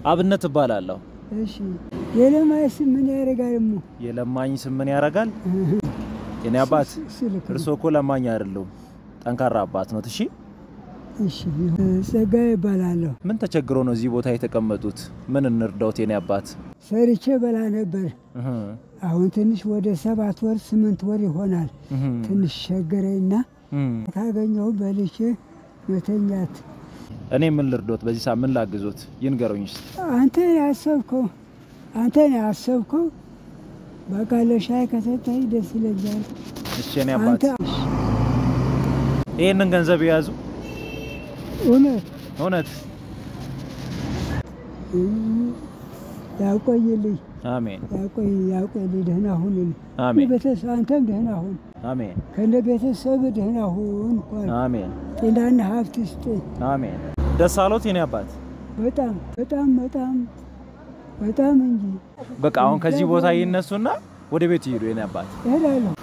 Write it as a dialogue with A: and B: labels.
A: አብነት እባላለሁ።
B: እሺ የለማይ ስም ምን ያደርጋል? እሞ
A: የለማኝ ስም ምን ያደርጋል? የኔ አባት
B: ስልክ ነው።
A: እርስዎ እኮ ለማኝ አይደሉም፣ ጠንካራ አባት ነው። እሺ
B: እሺ ጸጋ ይባላለሁ።
A: ምን ተቸግሮ ነው እዚህ ቦታ የተቀመጡት? ምን እንርዳውት የኔ አባት?
B: ሰርቼ በላ ነበር።
A: እህ
B: አሁን ትንሽ ወደ ሰባት ወር ስምንት ወር ይሆናል።
A: እህ
B: ትንሽ ቸገረኝና
A: እህ
B: ካገኘሁ በልቼ መተኛት።
A: እኔ ምን ልርዶት? በዚህ ሰዓት ምን ላግዞት? ይንገሩኝ እስቲ።
B: አንተ ያሰብከው አንተ ያሰብከው በቃ ለሻይ ከሰጠኝ ደስ ይለኛል።
A: እሺ የኔ አባት
B: አንተ
A: ይህንን ገንዘብ የያዙ
B: እውነት
A: እውነት
B: ያቆይልኝ
A: አሜን
B: ያቆይ ያቆይልኝ። ደህና ሁንልኝ።
A: አሜን
B: ቤተሰብ አንተም ደህና ሁን፣
A: አሜን
B: ከነ ቤተሰብ ደህና ሁን። እንኳን
A: አሜን
B: ጤናና ሀብት ስጥ።
A: አሜን። ደስ አሎት የኔ አባት?
B: በጣም በጣም በጣም በጣም እንጂ
A: በቃ አሁን ከዚህ ቦታ ይነሱና ወደ ቤት ይሄዱ የኔ አባት።
B: እሄዳለሁ።